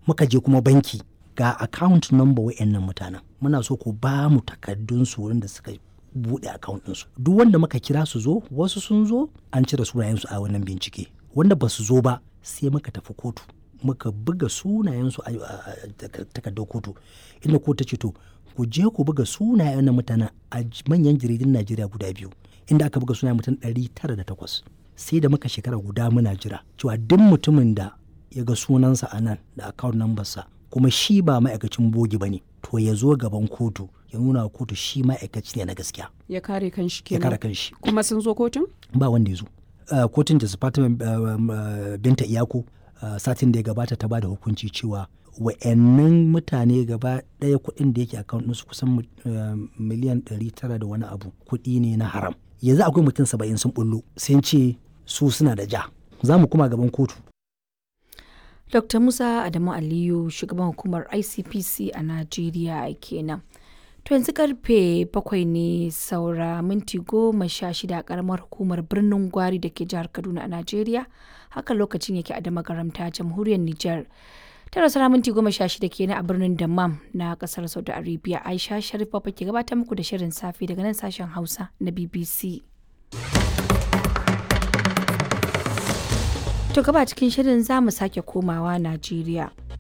muka je kuma banki ga account number wa'annan mutanen muna so ku ba mu takardun su wurin da suka buɗe account ɗinsu duk wanda muka kira su zo wasu sun zo an cire sunayensu a wannan bincike wanda ba su zo ba sai muka tafi kotu muka buga sunayensu a takardar kotu inda kotu ta ce to ku je ku buga sunayen na mutanen a manyan jaridun najeriya guda biyu inda aka buga sunayen mutum ɗari tara da takwas sai da muka shekara guda muna jira cewa duk mutumin da ya ga sunansa a nan da account number sa kuma shi ba ma'aikacin bogi ba ne to ya zo gaban kotu ya nuna kotu shi ma'aikaci ne na gaskiya ya kare kanshi ya kenan kare kanshi kuma sun zo kotun ba wanda ya zo Uh, kotun da Fatima uh, um, uh, binta iyako uh, satin da ya gabata ta bada hukunci cewa wa'annan mutane gaba ɗaya kuɗin da yake account ɗinsu kusan uh, miliyan 900 da wani abu kuɗi ne na haram yanzu akwai mutum saba'in sun bullo sun ce su suna da ja za mu kuma gaban kotu Dr. Musa Adamu Aliyu shugaban hukumar ICPC a Najeriya kenan. To yanzu karfe bakwai ne saura minti goma sha shida a karamar hukumar birnin Gwari da ke jihar Kaduna a Najeriya. Haka lokacin yake a damagaramta jamhuriyar Nijar. Tara saura minti goma sha shida kenan a birnin Dammam na kasar Saudi Arabia. Aisha Sharif Baba ke gabatar muku da shirin safe daga nan sashen Hausa na BBC. To gaba cikin shirin za mu sake komawa Najeriya.